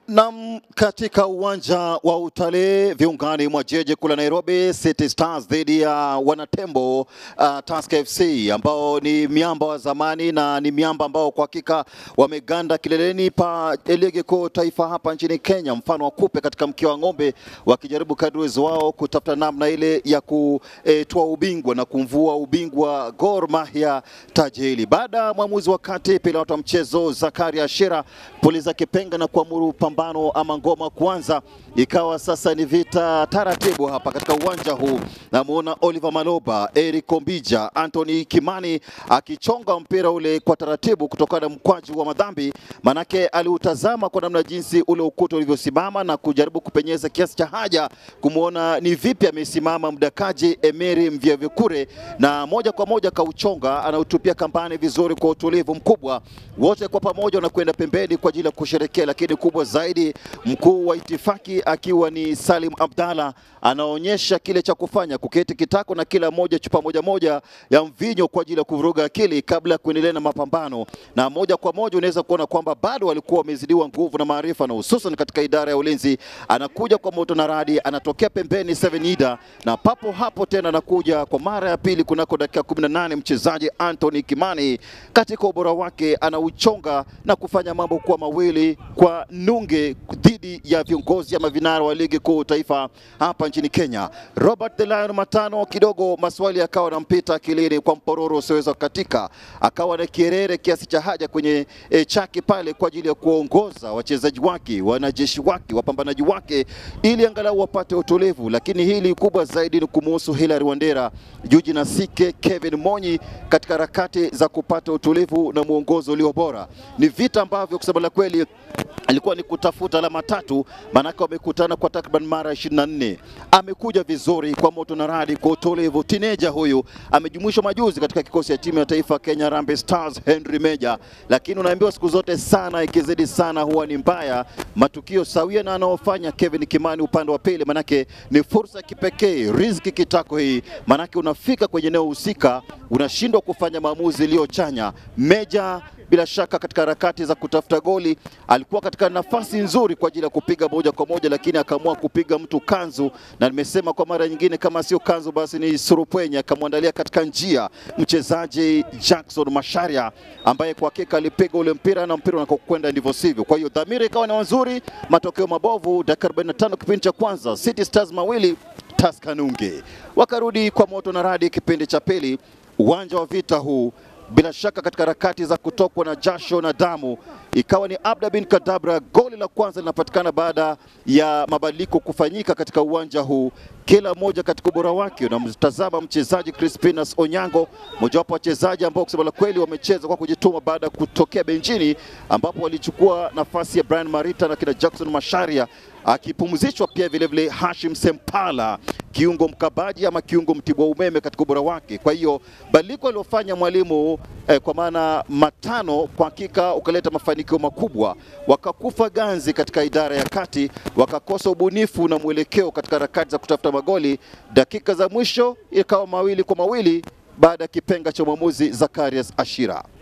Nam, katika uwanja wa utalii viungani mwa jiji kuu la Nairobi, City Stars dhidi ya wanatembo uh, Tusker FC ambao ni miamba wa zamani na ni miamba ambao kwa hakika wameganda kileleni pa ligi kuu taifa hapa nchini Kenya, mfano wa kupe katika mkia wa ng'ombe, wakijaribu kadri uwezo wao kutafuta namna ile ya kutoa ubingwa na kumvua ubingwa Gor Mahia taji hili, baada ya mwamuzi wa kati pilota wa mchezo Zakaria Shira puliza kipenga na kuamuru pambano ama ngoma kuanza, ikawa sasa ni vita taratibu hapa katika uwanja huu. Namuona Oliver Maloba, Eric Ombija, Anthony Kimani akichonga mpira ule kwa taratibu kutokana na mkwaju wa madhambi, manake aliutazama kwa namna jinsi ule ukuta ulivyosimama na kujaribu kupenyeza kiasi cha haja kumwona ni vipi amesimama mdakaji Emery Mvyavyukure, na moja kwa moja kauchonga, anautupia kampani vizuri kwa utulivu mkubwa. Wote kwa pamoja wanakwenda pembeni kwa ajili ya kusherekea, lakini kubwa zaidi mkuu wa itifaki akiwa ni Salim Abdalla anaonyesha kile cha kufanya, kuketi kitako na kila moja chupa moja moja ya mvinyo kwa ajili ya kuvuruga akili kabla ya kuendelea na mapambano, na moja kwa moja unaweza kuona kwamba bado walikuwa wamezidiwa nguvu na maarifa, na hususan katika idara ya ulinzi. Anakuja kwa moto na radi, anatokea pembeni Seven Ida, na papo hapo tena anakuja kwa mara ya pili kunako dakika 18 mchezaji Anthony Kimani katika ubora wake anauchonga na kufanya mambo kuwa mawili kwa nunge dhidi ya viongozi ama vinara wa ligi kuu taifa hapa nchini Kenya. Robert the Lion Matano, kidogo maswali yakawa anampita akilini kwa mpororo usioweza kukatika, akawa na kierere kiasi cha haja kwenye e, chaki pale kwa ajili ya kuongoza wachezaji wake, wanajeshi wake, wapambanaji wake ili angalau wapate utulivu, lakini hili kubwa zaidi ni kumuhusu Hilary Wandera, Juji na Sike, Kevin Monyi katika harakati za kupata utulivu na mwongozo ulio bora. Ni vita ambavyo kusema la kweli alikuwa ni kutafuta alama tatu, maanake wamekutana kwa takriban mara 24. Amekuja vizuri kwa moto na radi, kwa utulivu. Tineja huyu amejumuishwa majuzi katika kikosi cha timu ya taifa Kenya Harambee Stars, Henry Meja, lakini unaambiwa siku zote sana ikizidi sana huwa ni mbaya. Matukio sawia na anaofanya Kevin Kimani upande wa pili, manake ni fursa ya kipekee, riziki kitako hii, manake unafika kwenye eneo husika unashindwa kufanya maamuzi iliyochanya. Meja bila shaka katika harakati za kutafuta goli alikuwa katika nafasi nzuri kwa ajili ya kupiga moja kwa moja, lakini akaamua kupiga mtu kanzu, na nimesema kwa mara nyingine, kama sio kanzu basi ni surupwenye. Akamwandalia katika njia mchezaji Jackson Masharia ambaye kwa hakika alipiga ule mpira na mpira unakokwenda ndivyo sivyo. Kwa hiyo dhamira ikawa ni nzuri, matokeo mabovu. Dakika 45 kipindi cha kwanza, City Stars mawili Tusker nunge, wakarudi kwa moto na radi kipindi cha pili. Uwanja wa vita huu bila shaka katika harakati za kutokwa na jasho na damu, ikawa ni Abda bin Kadabra. Goli la kwanza linapatikana baada ya mabadiliko kufanyika katika uwanja huu, kila mmoja katika ubora wake. Unamtazama mchezaji Crispinus Onyango, mojawapo wachezaji ambao kusema la kweli wamecheza kwa kujituma baada ya kutokea benchini, ambapo walichukua nafasi ya Brian Marita na kina Jackson Masharia akipumzishwa pia vilevile Hashim Sempala, kiungo mkabaji ama kiungo mtibwa umeme katika ubora wake. Kwa hiyo badiliko aliofanya mwalimu eh, kwa maana matano kwa hakika ukaleta mafanikio makubwa. Wakakufa ganzi katika idara ya kati, wakakosa ubunifu na mwelekeo katika harakati za kutafuta magoli. Dakika za mwisho ikawa mawili kwa mawili baada ya kipenga cha mwamuzi Zacharias Ashira.